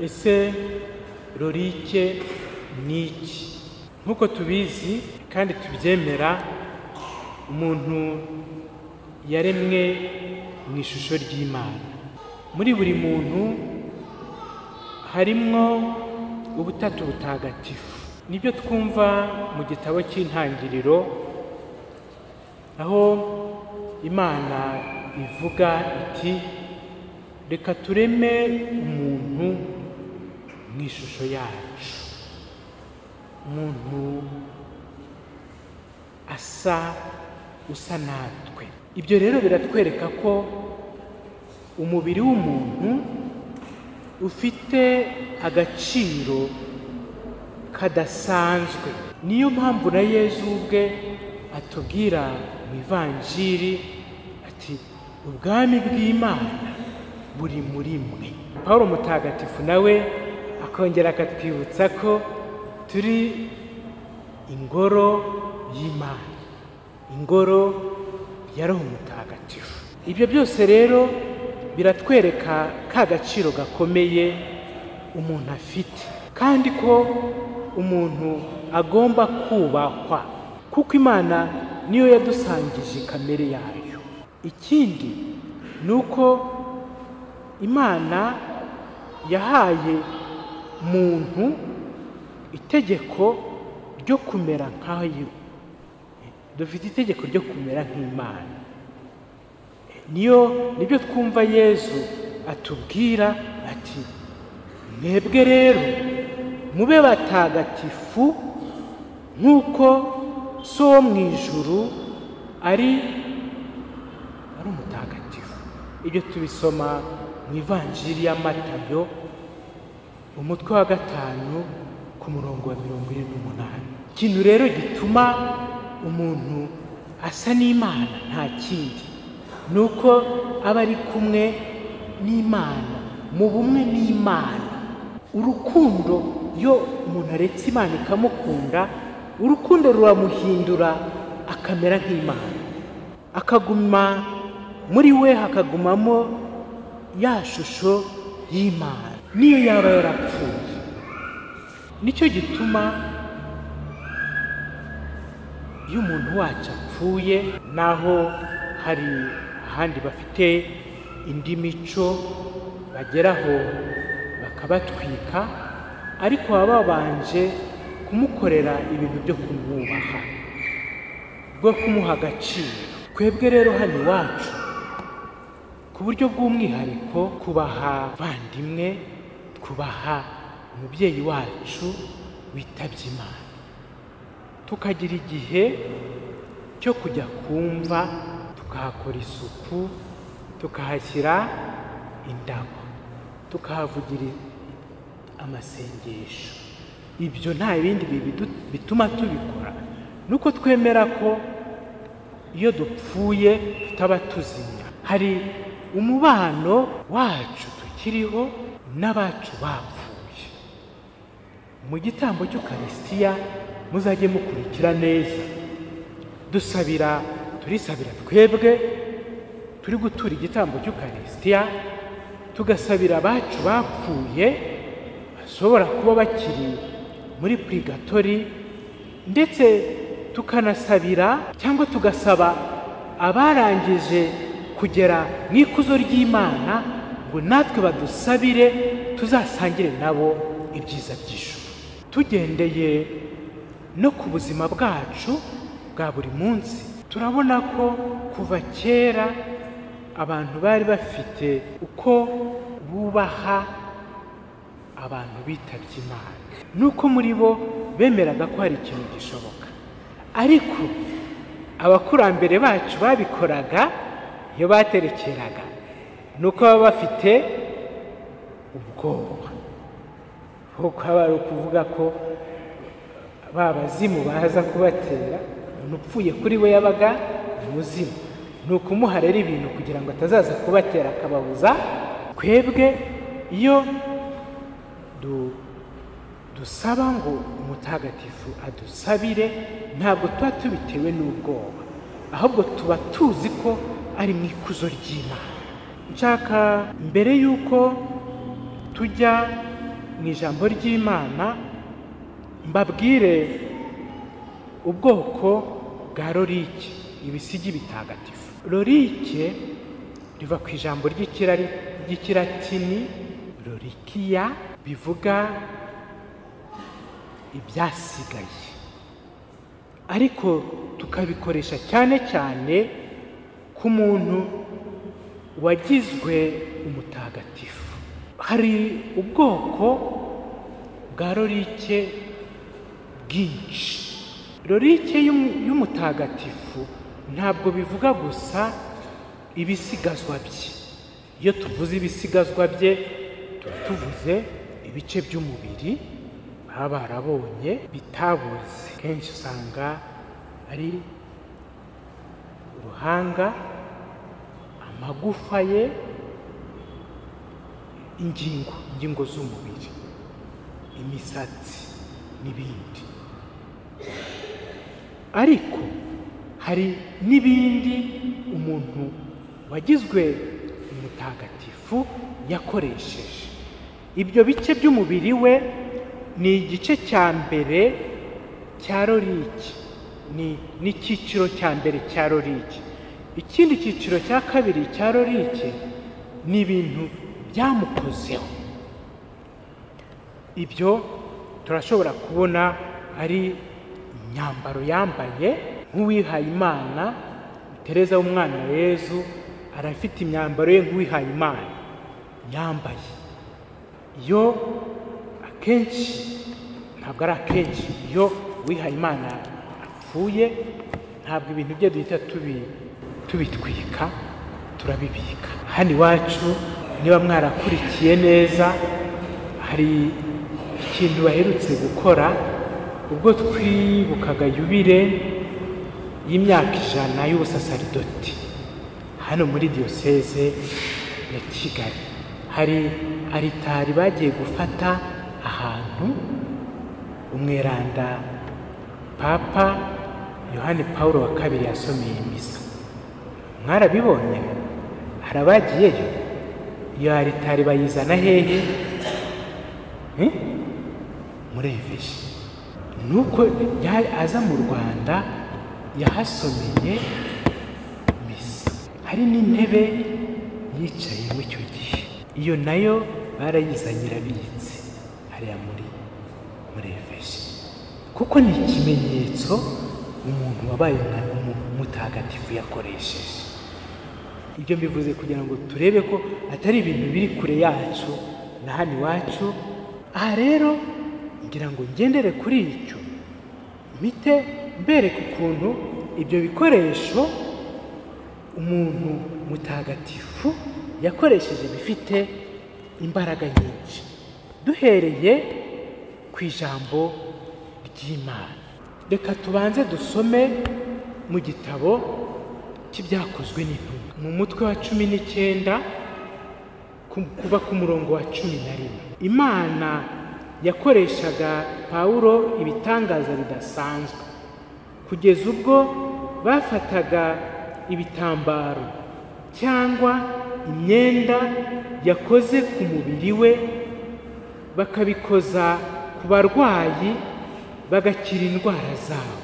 ese rorike ni iki nk'uko tubizi kandi tubyemera umuntu yaremwe mu ishusho ry'imana muri buri muntu harimwo ubutatu butagatifu nibyo twumva mu gitabo cy'intangiriro aho imana ivuga iti reka tureme umuntu mu ishusho yacu umuntu asa usa natwe ibyo rero biratwereka ko umubiri w'umuntu ufite agaciro kadasanzwe niyo mpamvu na yezu ubwe atubwira mu ivanjiri ati ubwami bw'imana buri muri mwe paul mutagatifu nawe akongera akatwibutsa ko turi ingoro y'imana ingoro ya roho mutagatifu ibyo byose rero biratwereka ka gaciro gakomeye umuntu afite kandi ko umuntu agomba kubahwa kuko imana niyo yadusangije kamere yayo ikindi ni uko imana yahaye muntu itegeko ryo kumera nkayo dufite itegeko ryo kumera nk'imana niyo nibyo twumva yezu atubwira ati mwebwe rero mube batagatifu nk'uko so wo mu ijuru ari ari umutagatifu ibyo tubisoma mu ivanjiri ya matayo umutwe wa gatanu ku murongo wa mirongo ine n'umunani ikintu rero gituma umuntu asa n'imana nta kindi ni uko aba ari kumwe n'imana mu bumwe n'imana urukundo iyo umuntu aretse imana ikamukunda urukundo ruramuhindura akamera nk'imana akaguma muri we hakagumamo ya shusho y'imana niyo yaba yarapfuye nicyo gituma iyo umuntu wacu apfuye naho hari ahandi bafite indi mico bageraho bakabatwika ariko baba babanje kumukorera ibintu byo kumwubaha bwo kumuha agaciro twebwe rero hano iwacu ku buryo bw'umwihariko kubaha bandimwe twubaha umubyeyi wacu witabye imana tukagira igihe cyo kujya kumva tukahakora isuku tukahashyira indabo tukahavugira amasengesho ibyo nta bindi bituma tubikora nuko twemera ko iyo dupfuye tutaba tuzimya hari umubano wacu tukiriho n'abacu bapfuye mu gitambo cy'ukarisitiya muzajye mukurikira neza dusabira turisabira twebwe turi gutura igitambo cy'ukarisitiya tugasabira abacu bapfuye bashobora kuba bakiri muri purigatori ndetse tukanasabira cyangwa tugasaba abarangije kugera mu ikuzo ry'imana ngo natwe badusabire tuzasangire nabo ibyiza by'ijuru tugendeye no ku buzima bwacu bwa buri munsi turabona ko kuva kera abantu bari bafite uko bubaha abantu bitabye imana nuko muri bo bemeraga ko hari ikintu gishoboka ariko abakurambere bacu babikoraga iyo baterekeraga ni uko baba bafite ubwoba kuko haba hari ukuvuga ko ba bazimu baza kubatera umuntu upfuye kuri we yabaga umuzimu ni ukumuha rero ibintu kugira ngo atazaza kubatera akababuza twebwe iyo dusaba ngo umutagatifu adusabire ntabwo tuba tubitewe n'ubwoba ahubwo tuba tuzi ko ari mu ikuzo ry'imana nshaka mbere y'uko tujya mu ijambo ry'imana mbabwire ubwoko bwa lorike ibisigi bitagatifu lorike riva ku ijambo ry'ikirari- ry'ikiratini lorikiya bivuga ibyasigaye ariko tukabikoresha cyane cyane ku muntu wagizwe umutagatifu hari ubwoko bwa lorike bwinshi lorike y'um- y'umutagatifu ntabwo bivuga gusa ibisigazwa bye iyo tuvuze ibisigazwa bye tuba tuvuze ibice by'umubiri baba barabonye bitabuze kenshi usanga ari uruhanga amagufa ye ingingo ingingo z'umubiri imisatsi n'ibindi ariko hari n'ibindi umuntu wagizwe umutagatifu yakoresheje ibyo bice by'umubiri we ni igice cya mbere cya loriki ni n'icyiciro cya mbere cya loriki ikindi cyiciro cya kabiri cya loriki ni ibintu byamukozeho ibyo turashobora kubona ari imyambaro yambaye nk'uwihaye imana tereza w'umwana wa yezu arafite imyambaro ye nk'uwihaye imana yambaye iyo akenshi ntabwo ari akenshi iyo uwihaye imana apfuye ntabwo ibintu bye duhita tubi- tubitwika turabibika hano iwacu niba mwarakurikiye neza hari ikintu baherutse gukora ubwo twibukaga yubire y'imyaka ijana y'ubusasaridoti hano muri diyoseze ya kigali hari aritari bagiye gufata ahantu umweranda papa yohani paul wa kabiri yasomeye misa mwarabibonye hari abagiyeyo iyo aritari bayizana hehe Eh? mureveje nuko yari aza mu rwanda yahasomeye misa hari n'intebe yicayemo icyo gihe iyo nayo barayizanye irabitse hariya muri mureveje kuko ni ikimenyetso umuntu wabaye umwana w'umu- mutagatifu yakoresheje ibyo mbivuze kugira ngo turebe ko atari ibintu biri kure yacu na hano iwacu aha rero ngira ngo ngendere kuri icyo mpite mbereka ukuntu ibyo bikoresho umuntu mutagatifu yakoresheje bifite imbaraga nyinshi duhereye ku ijambo ry'imana reka tubanze dusome mu gitabo cy'ibyakozwe n'intumwa mu mutwe wa cumi n'icyenda ku- kuva ku murongo wa cumi na rimwe imana yakoreshaga pawulo ibitangaza bidasanzwe kugeza ubwo bafataga ibitambaro cyangwa imyenda yakoze ku mubiri we bakabikoza ku barwayi bagakira indwara zabo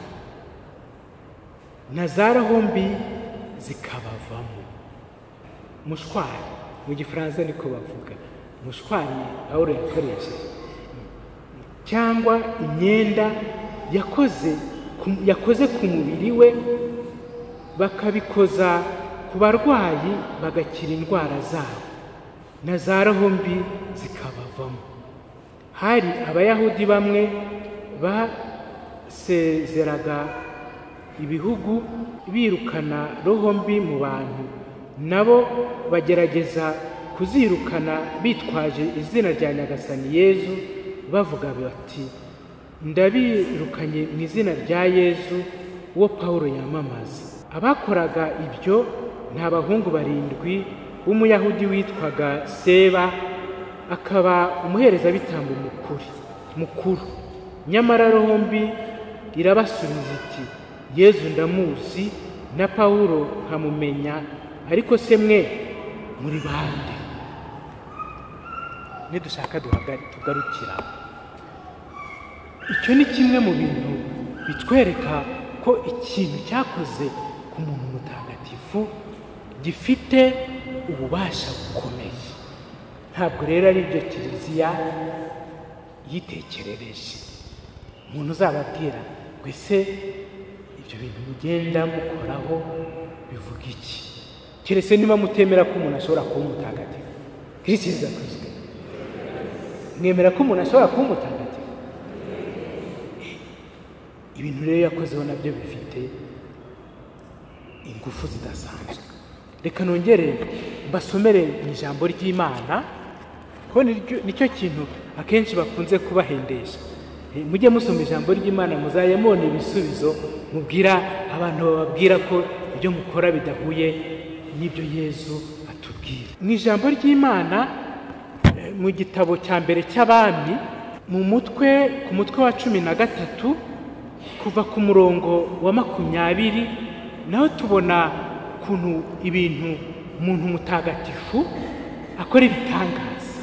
na za rahombi zikabavamo mushwari mu gifaransa niko bavuga mushwari pawulo yakoresheje cyangwa imyenda yakoze ku- yakoze ku mubiri we bakabikoza ku barwayi bagakira indwara zabo na za mbi zikabavamo hari abayahudi bamwe basezeraga ibihugu birukana roho mbi mu bantu nabo bagerageza kuzirukana bitwaje izina rya nyagasani yezu bavuga bati ndabirukanye mu izina rya yezu uwo pawulo yamamaza abakoraga ibyo ni abahungu barindwi b'umuyahudi witwaga seba akaba umuherezabitambo mukuri mukuru nyamara rombi irabasubiza iti yezu ndamuzi na pawulo nkamumenya ariko se mwe muri bande nidushaka duhaga- tugarukira icyo ni kimwe mu bintu bitwereka ko ikintu cyakoze ku muntu mutagatifu gifite ububasha bukomeye ntabwo rero ari ibyo kiliziya yitekerereje umuntu uzababwira ngo ese ibyo bintu mugenda mukoraho bivuga iki keretse niba mutemera ko umuntu ashobora kuba umutagatifu kirisiza kuzwe mwemera ko umuntu ashobora kuba umutagatifu ibintu rero yakozeho nabyo bifite ingufu zidasanzwe reka nongere mbasomere mu ijambo ry'imana ko niryo- nicyo kintu akenshi bakunze kubahendesha Eh, mujye musoma ijambo ry'imana muzajya mubona ibisubizo mubwira abantu bababwira ko ibyo mukora bidahuye n'ibyo yezu atubwira mu ijambo ry'imana eh, mu gitabo cya mbere cy'abami mu mutwe ku mutwe wa cumi na gatatu kuva ku murongo wa makumyabiri naho tubona ukuntu ibintu umuntu mutagatifu akora ibitangaza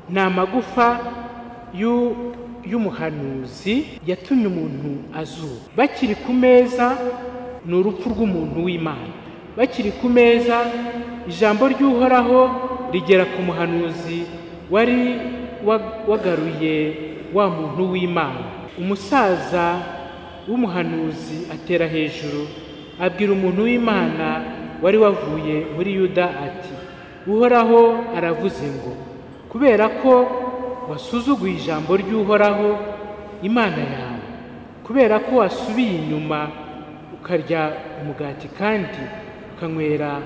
ni amagufa y'u- y'umuhanuzi yatumye umuntu azura bakiri ku meza ni urupfu rw'umuntu w'imana bakiri ku meza ijambo ry'uhoraho rigera ku muhanuzi wari wa- wagaruye wa muntu w'imana umusaza w'umuhanuzi atera hejuru abwira umuntu w'imana wari wavuye muri yuda ati uhoraho aravuze ngo kubera ko wasuzuguye ijambo ry'uhoraho imana yawe kubera ko wasubiye inyuma ukarya umugati kandi ukanywera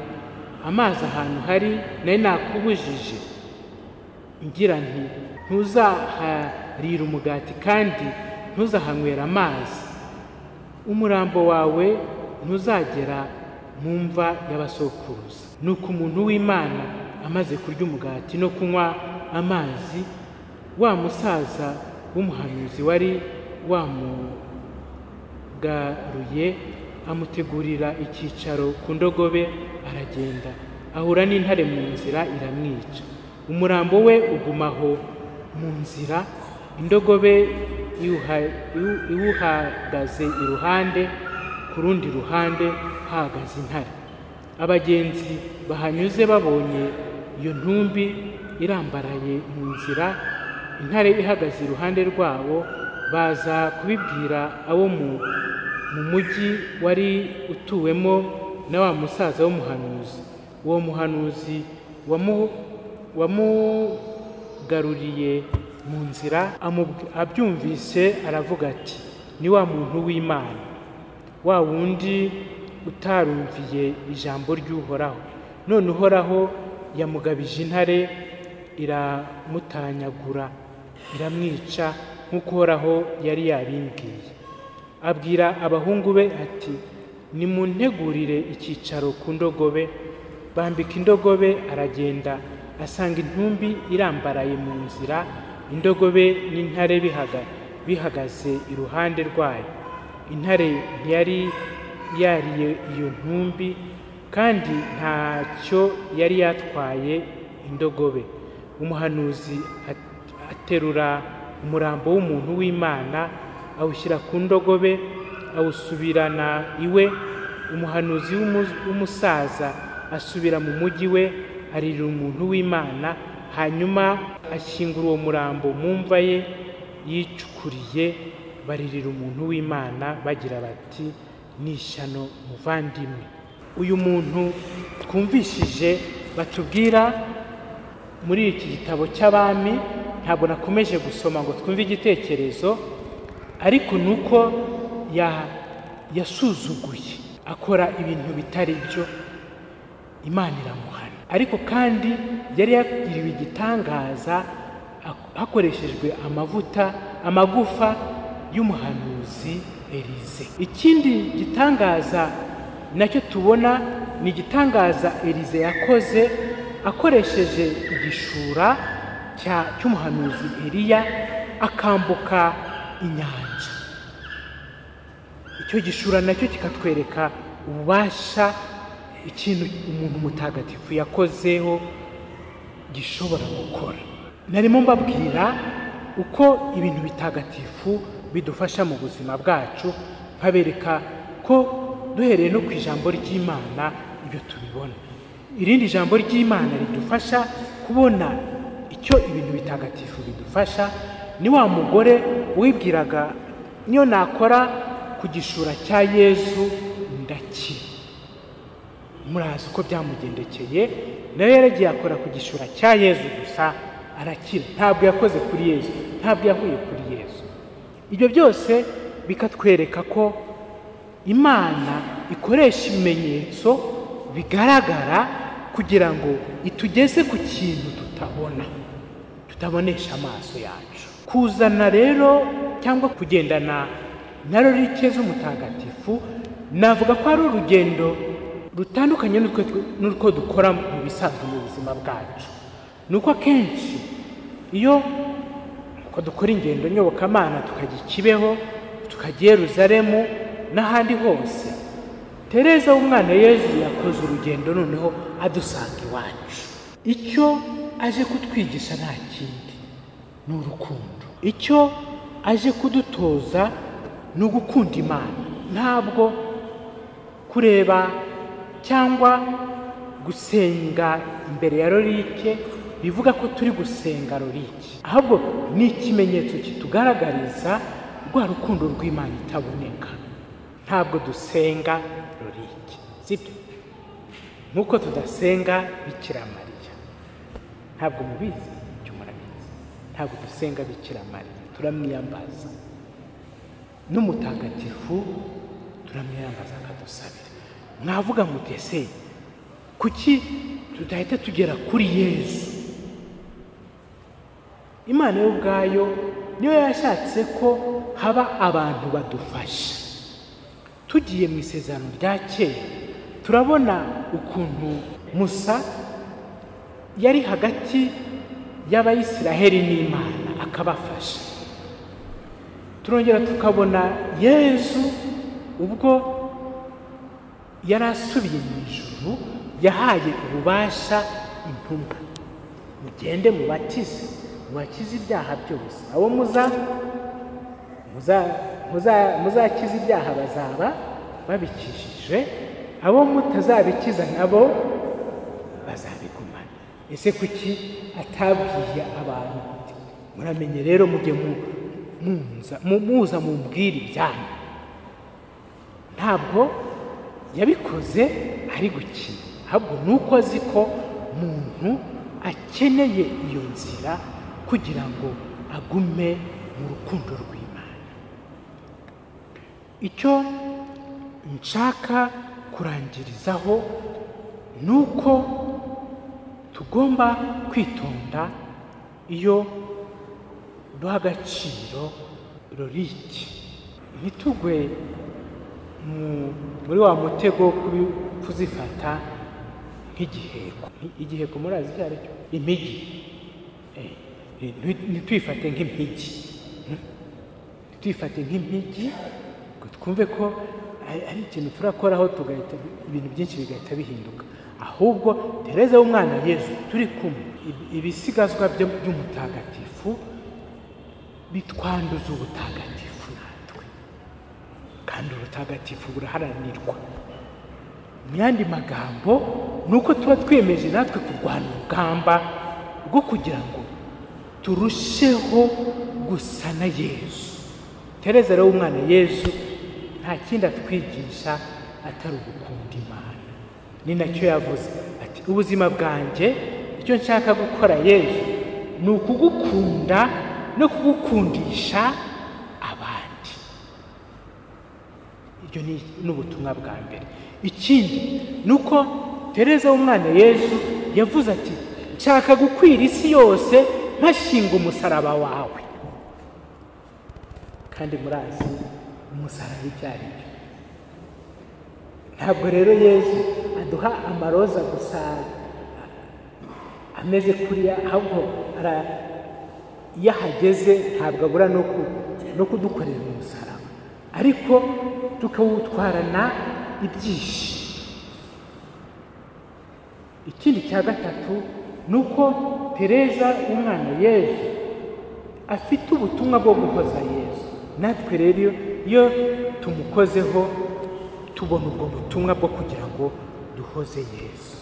amazi ahantu hari nari nakubujije ngira nti ntuzaharira umugati kandi ntuzahanywera amazi umurambo wawe ntuzagera mu mva y'abasokuruza nuko umuntu w'imana amaze kurya umugati no kunywa amazi wa musaza w'umuhanuzi wari wamugaruye amutegurira icyicaro ku ndogobe aragenda ahura n'intare mu nzira iramwica umurambo we ugumaho mu nzira indogobe iwuha- iwu- iwuhagaze iruhande ku rundi ruhande hahagaze intare abagenzi bahanyuze babonye iyo ntumbi irambaraye mu nzira intare ihagaze iruhande rwabo baza kubibwira abo mu mu mujyi wari utuwemo na wa musaza w'umuhanuzi uwo muhanuzi wamu- wamugaruriye mu nzira amubw- abyumvise aravuga ati ni wa muntu w'imana wa wundi utarumviye ijambo ry'uhoraho none uhoraho yamugabije intare iramutanyagura iramwica nk'uko uhoraho yari yabimbwiye abwira abahungu be ati nimuntegurire icyicaro ku ndogobe bambika indogobe aragenda asanga intumbi irambaraye mu nzira indogobe n'intare bihaga- bihagaze iruhande rwayo intare ntiyari yariye iyo ntumbi kandi ntacyo yari yatwaye indogobe umuhanuzi at- aterura umurambo w'umuntu w'imana awushyira ku ndogobe awusubirana iwe umuhanuzi w'umu- w'umusaza asubira mu mujyi we aririra umuntu w'imana hanyuma ashyingura uwo murambo mu mva ye yicukuriye baririra umuntu w'imana bagira bati ni ishyano muvandimwe uyu muntu twumvishije batubwira muri iki gitabo cy'abami ntabwo nakomeje gusoma ngo twumve igitekerezo ariko ni uko ya- yasuzuguye akora ibintu bitari byo imana iramuhana ariko kandi yari yagiriwe igitangaza ak- hakoreshejwe amavuta amagufa y'umuhanuzi elize ikindi gitangaza nacyo tubona ni igitangaza elize yakoze akoresheje igishura cya- cy'umuhanuzi eliya akambuka inyanja icyo gishura nacyo kikatwereka ububasha ikintu umuntu mutagatifu yakozeho gishobora gukora narimo mbabwira uko ibintu bitagatifu bidufasha mu buzima bwacu nkabereka ko duhereye no ku ijambo ry'imana ibyo tubibona irindi jambo ry'imana ridufasha kubona icyo ibintu bitagatifu bidufasha ni wa mugore wibwiraga niyo nakora ku gishura cya yezu ndakira murazi uko byamugendekeye nawe yaragiye akora ku gishura cya yezu gusa arakira ntabwo yakoze kuri yezu ntabwo yahuye kuri yezu ibyo byose bikatwereka ko imana ikoresha ibimenyetso bigaragara kugira ngo itugeze ku kintu tutabona tutabonesha amaso yacu kuzana rero cyangwa kugendana na rorike z'umutagatifu navuga ko ari urugendo rutandukanye n'uko dukora mu bisanzwe mu buzima bwacu ni uko akenshi iyo uko dukora ingendo nyobokamana tukajya i kibeho tukajya Yeruzalemu n'ahandi hose tereza w'umwana yezu yakoze urugendo noneho adusanga iwacu icyo aje kutwigisha nta kindi ni urukundo icyo aje kudutoza ni ugukunda imana ntabwo kureba cyangwa gusenga imbere ya lorike bivuga ko turi gusenga lorike ahubwo ni ikimenyetso kitugaragariza rwa rukundo rw'imana itaboneka ntabwo dusenga lorike sibyo nk'uko tudasenga bikira mariya ntabwo mubizi icyo murabizi ntabwo dusenga bikira mariya turamwiyambaza n'umutagatifu turamwiyambaza akadusabira mwavuga mutese kuki tudahita tugera kuri yezu imana yo ubwayo niyo yashatse ko haba abantu badufasha tugiye mu isezerano rya kera turabona ukuntu musa yari hagati y'abayisiraheli n'imana akabafasha turongera tukabona yezu ubwo yari asubiye mu ijuru yahaye ububasha intumwa mugende mubatize mubakize ibyaha byose abo muzakiza ibyaha bazaba babikishije abo mutazabikiza nabo bazabigumana ese kuki atabwiye abantu muramenye rero mujye muza mubwire ibyanyu ntabwo yabikoze ari gukina ahubwo ni uko azi ko umuntu akeneye iyo nzira kugira ngo agume mu rukundo rw'imana icyo nshaka kurangirizaho ni uko tugomba kwitonda iyo duha agaciro roriki ntitugwe muri wa mutego wo kuzifata nk'igiheko igiheko murazi icyo ari cyo impigi ntitwifate nk'impigi ntitwifate nk'impigi ngo twumve ko ari ikintu turakoraho tugahita ibintu byinshi bigahita bihinduka ahubwo tereza w'umwana yezu turi kumwe ibisigazwa by'umutagatifu bitwanduza ubutagatifu kandi urutagatifu buraharanirwa mu yandi magambo ni uko tuba twemeje natwe kurwana urugamba rwo kugira ngo turusheho gusa na yezu tereza rero w'umwana yezu nta kindi atwigisha atari ugukunda imana ni nacyo yavuze ati ubuzima bwanjye icyo nshaka gukora yezu ni ukugukunda no kugukundisha ibyo ni ubutumwa bwa mbere ikindi ni uko tereza w'umwana yezu yavuze ati nshaka gukwira isi yose mpashinga umusaraba wawe kandi murazi umusaraba icyo ari cyo ntabwo rero yezu aduha amaroza gusa ameze kuriya ahubwo iyo ahageze ntabwo abura no kudukorera umusaraba ariko tukawutwarana ibyishimo ikindi cya gatatu ni uko tereza w'umwana yezu afite ubutumwa bwo guhoza yezu natwe rero iyo tumukozeho tubona ubwo butumwa bwo kugira ngo duhoze yezu